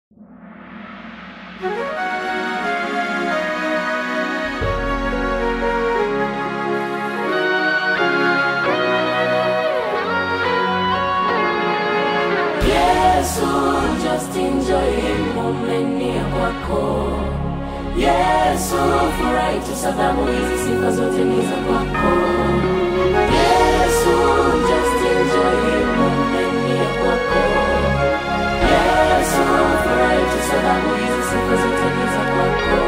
Yesu, just enjoy moment ya kwako. Yesu, furahi tu sababu hizi sifa zote ni za kwako. Yesu, just enjoy moment ya kwako. Yesu, furahi tu sababu hizi sifa zote ni za kwako.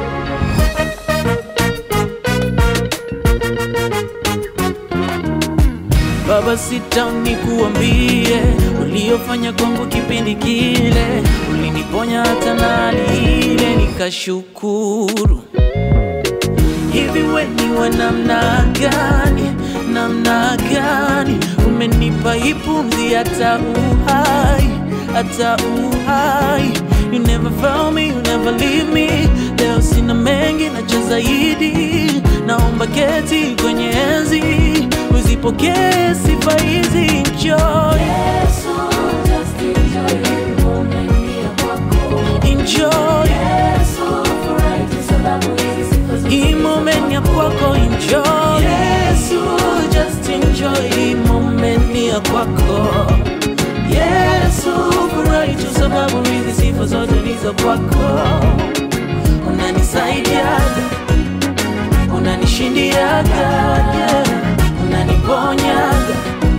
Baba, sitani kuambie uliofanya kwangu kipindi kile, uliniponya hata na hali ile nikashukuru. Hivi we ni wa namna gani, namna gani? Umenipa hii pumzi hata uhai, hata uhai. You never found me, you never leave me. Leo sina mengi nacho zaidi, naomba keti kwenye enzi, uzipokee sifa hizi. Enjoy, Yesu, just enjoy moment ya kwako. enjoy Yesu, furahi tu sababu hizi sifa zote hii ni za moment ya kwako, enjoy. Yesu, just enjoy hii moment ya kwako. Yesu, furahi tu sababu hizi sifa zote ni za kwako. Unanisaidiaga, unanishindiaga, yeah. unaniponyaga,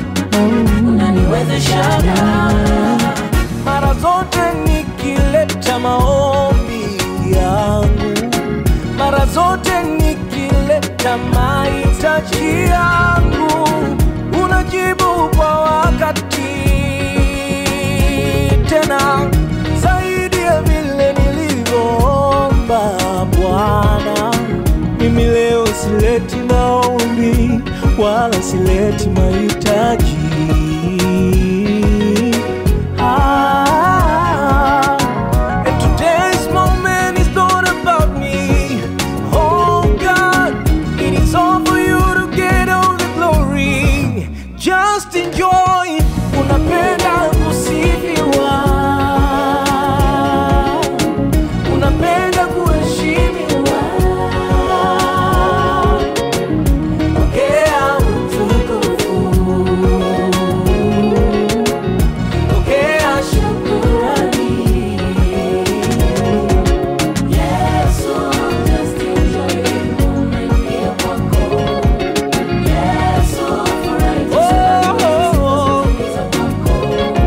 unaniwezeshaga mara zote nikileta maombi yangu, mara zote nikileta mahitaji yangu, unajibu kwa wakati, tena zaidi ya vile nilivyoomba. Bwana, mimi leo sileti maombi wala sileti mahitaji Ah, and today's moment is not about me. Oh God, it is all for you to get all the glory. Just enjoy. Unapenda kusifiwa, unapenda kuheshimiwa. Pokea utukufu. Pokea shukrani. Yesu, just enjoy moment ya kwako. Yesu, furahi tu sababu hizi sifa zote ni za kwako.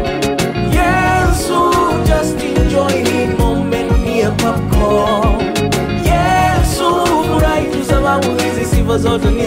Yesu, just enjoy hii moment ya kwako. Yesu, furahi tu sababu hizi sifa zote ni